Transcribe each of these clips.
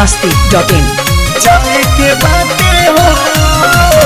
masti.in. जाए के बाटे हो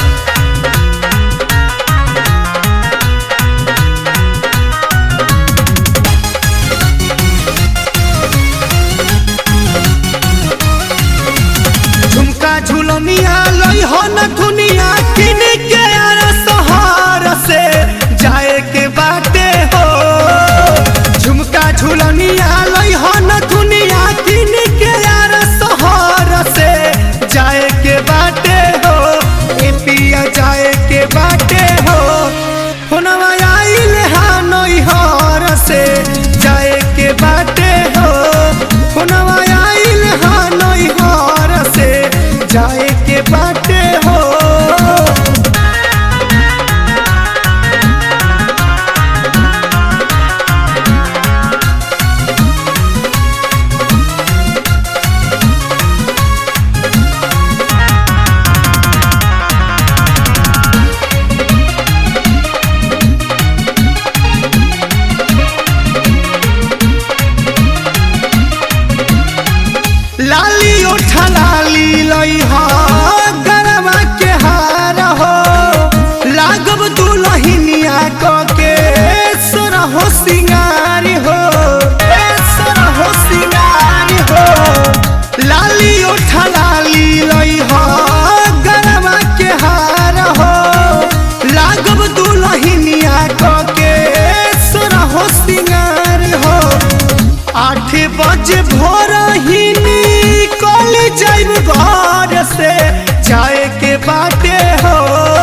झुमका झुलनिया लई हो न दुनिया किन के यार सहार से जाए के बाटे हो झुमका झुलनिया लई हो न दुनिया किन के यार सहार से जाए के बाटे हो ए पिया जाए के बाटे हो फोनवा आइल हा नई हर से जाए के बाटे हो फोनवा आइल हा नई हर से जाए के बाटे हो लाली उठा लाली लई हो गरबा के हार हो लागब दुलहिनिया क के सोर हो सिंगारी हो ए सोर हो सिंगारी हो लाली उठा लाली लई हो गरबा के हार हो लागब दुलहिनिया क के सोर हो सिंगारी हो आठ बजे भोर ही निकल जाइब घर से जाए के बाटे हो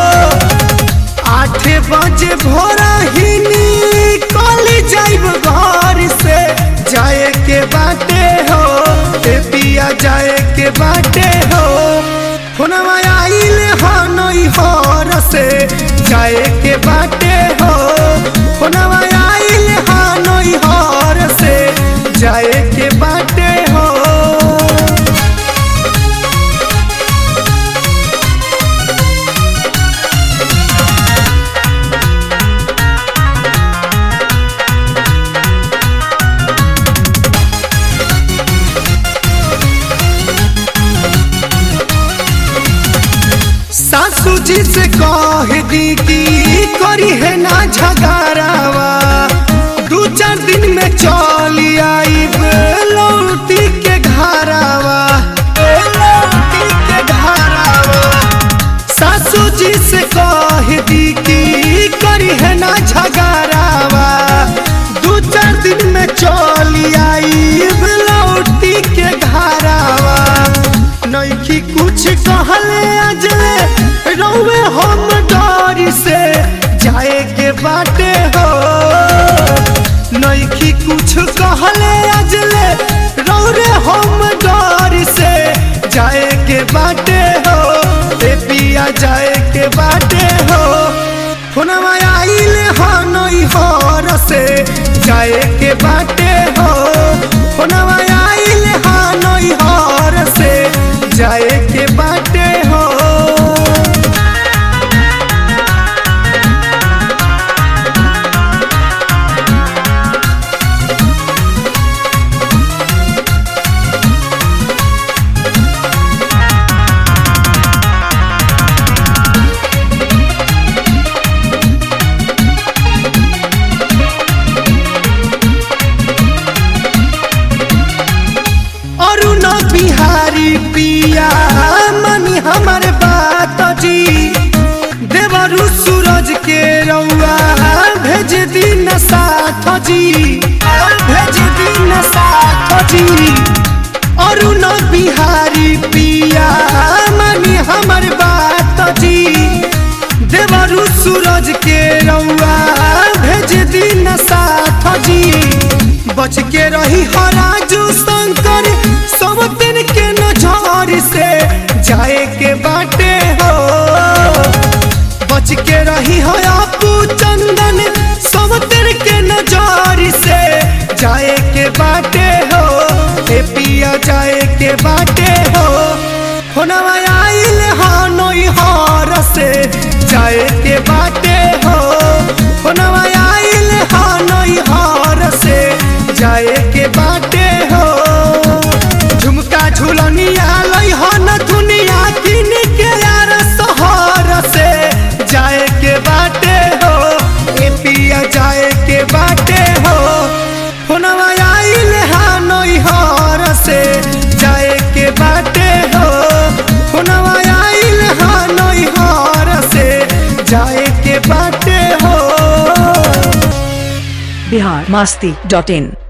आठ बजे भोर ही निकल जाइब घर से जाए के बाटे हो ए पिया जाए के बाटे हो फोनवा आइल हो नई हर से जाए के बाटे हो फोनवा आइल हो नई हर से जाए के बाटे हो सासू जी से कह दी कि करी है ना झगड़ावा दू चार दिन में चली आई लौटी के घरावा ए लौटी के घरावा सासू जी से कह दी कि करी है ना झगड़ावा दू चार दिन में चली आई लौटी के घरावा नइखी कुछ कहले अजले रौवे हम डर से जाए के बाटे हो नइखी कुछ कहले अजले रौरे हम डर से जाए के बाटे हो ए पिया जाए के बाटे हो फोनवा आइल हो नई हर से जाए के बाटे हो फोनवा आइल हो नई हर से जाए के बाटे हो अरुण बिहारी पिया मनी हमर बात जी देवरु सूरज के रउआ भेज दिन साथ जी भेज दिन साथ जी अरुण बिहारी पिया मनी हमर बात जी देवरु सूरज के रउआ भेज दिन साथ जी बच के रही हो राजू शंकर सब दिन के नजर से जाए के बाटे हो बच के रही हो आपू चंदन सब दिन के नजर से जाए के बाटे हो ए पिया जाए के बाटे हो फोनवा आइल हा नई हर से जाए के बाटे हो फोनवा आइल हा नई हर से जाए के बाटे झुलनिया लई हन दुनिया किन के यार सहर से जाए के बाटे हो ए पिया जाए के बाटे हो फोनवा आइल हा नई हर से जाए के बाटे हो फोनवा आइल हा नई हर से जाए के बाटे हो बिहार मस्ती डॉट इन